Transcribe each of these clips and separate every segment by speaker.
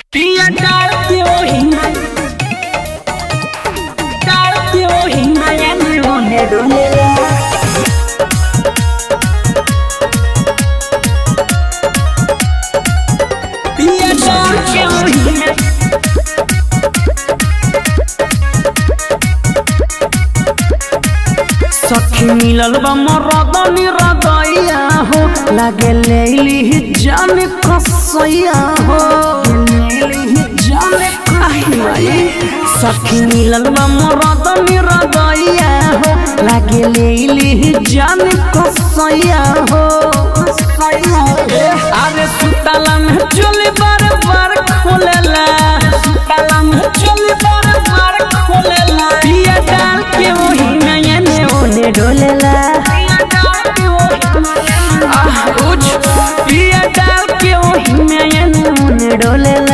Speaker 1: पिया डालती हो हिंगा डालती हो हिंगा या होने डोलेला पिया डालती हो हिंगा सखी मिलल बा मरद निरदैया हो लागे लेली जान कसैया हो लेली जान कहिया सखी मिलल बा मरद निरदैया हो लागे लेली जान कसैया हो अरे सुतला में चोली बार बार खोलेला सुतला में चोली बार बार खोलेला पिया डाल के वही नया ने ओने डोलेला आह उज पिया डाल के वही नया ने ओने डोलेला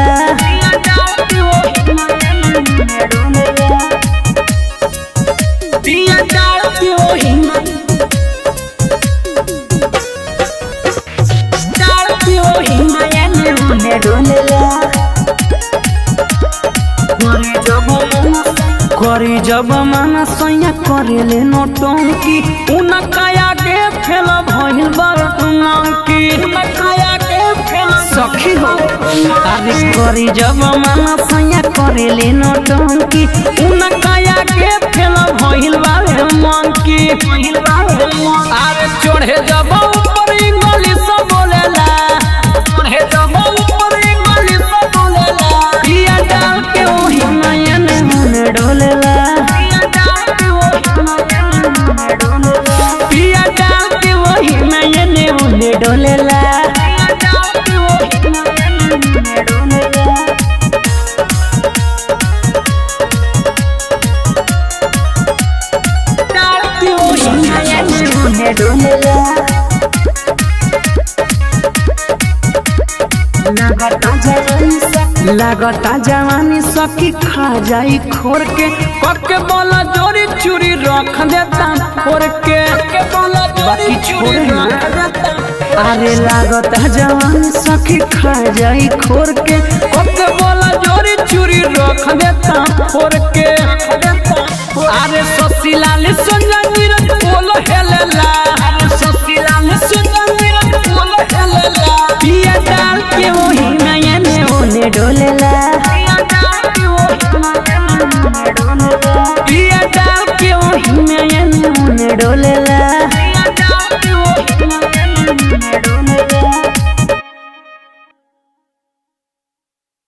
Speaker 1: पिया डाल के वही डाल के वही नया ने ओने डोलेला करी जब माना सैया करेले नौटंकी उनकाया के फेल भइल बरतनकी उनकाया के फेल सखी हो अरे करी जब माना सैया करेले नौटंकी उनकाया के फेल भइल बरतनकी अरे चढ़े जब ऊपर गली सब बोलेला चढ़े जब ऊपर गली सब बोलेला पिया डाल के ओही नयन मन डोलेला पिया डाल के ओही नयन मन डोलेला डाल के ओही नयन मन डोलेला लगता जवानी सखी खा जाई खोर के पक्के बोला जोरी चूरी रख देता खोर के बाकी छोड़े ना अरे लागता जवानी सखी खा जाई खोर के पक्के बोला जोरी चूरी रख देता खोर के अरे ससीलाल सुंदर नीरज बोल हेलेला अरे ससीलाल सुंदर नीरज बोल हेलेला पिया डाल के वो